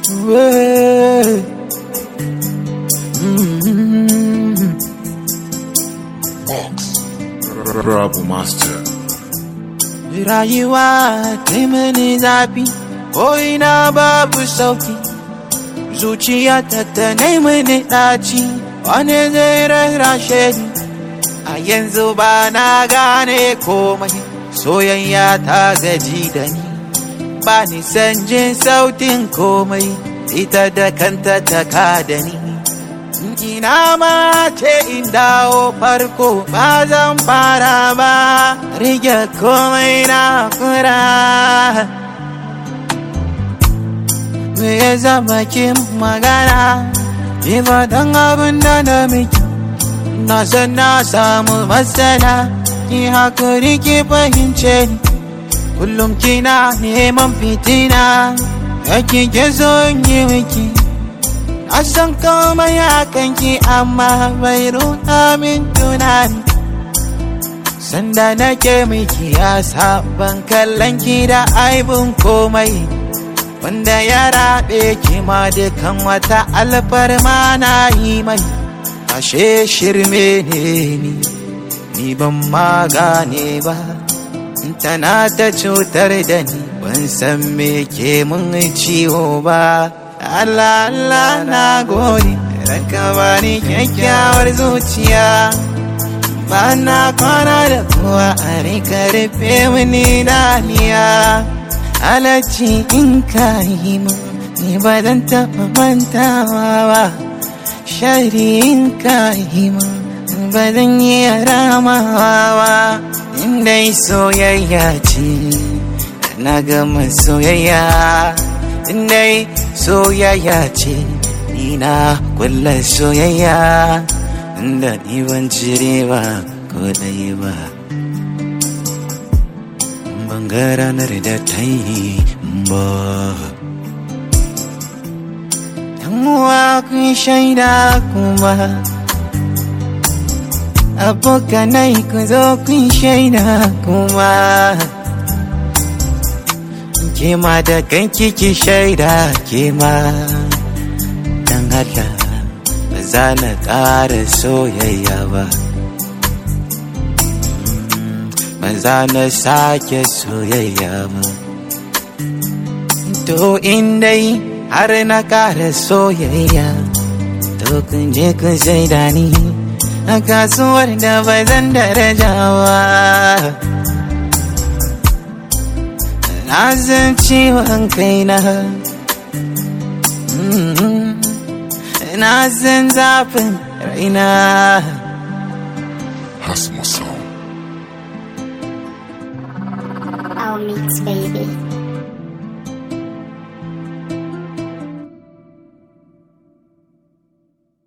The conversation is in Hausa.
Way. Mm. Rabu Master. Rayuwa ta mini zafi, ko ina babu sauki. Zuciya ta ta mini ɗaci, wani zai rarrashe ni. A yanzu ba na gane komai, soyayya ta gaji da ni. Ba ni san jin sautin komai, ita da kanta ta ka da ni. Ina ma ce in dawo farko ba zan fara ba, rige komai na kura. Me ya zama kin magana, ni ba dan abin da na miki. Na san na samu matsala, ki hakuri ki fahimce ni. Kullum kina neman fitina, yake ke so in yi miki. Na san komai a kanki amma bai ruɗa min tunani. Sanda nake miki ya saban kallon ki da aibun komai. Wanda ya raɓe ki ma dukan wata alfarma na yi mai. Ashe shirme ne ni, ni ban ma gane ba. Tana ta cutar da ni, ban san me ke mun ciwo ba. Allah Allah na gode Raka bani kyakkyawar zuciya Ba na kwana da kowa a rika rufe mini daniya Halacci in ka yi min Ni ba zan taɓa mantawa ba Shari in ka yi min Ba zan yi ramawa ba Indai soyayya ce Na gama soyayya Indai soyayya ce ni na kulla soyayya inda ni ban cire ba ko ɗaya ba ban ga ranar da ta yi ba uwa kun shaida kuma abokanai ku zo kun shaida kuma kema da kanki ki shaida kema dan Allah ba za na ƙara soyayya ba ba za na sake soyayya ba to in dai har na ƙara soyayya to kun je kun shaida ni a kasuwar da ba zan darajawa na san ciwon kaina na san zafin raina Hasmo Sound. Our mix, baby.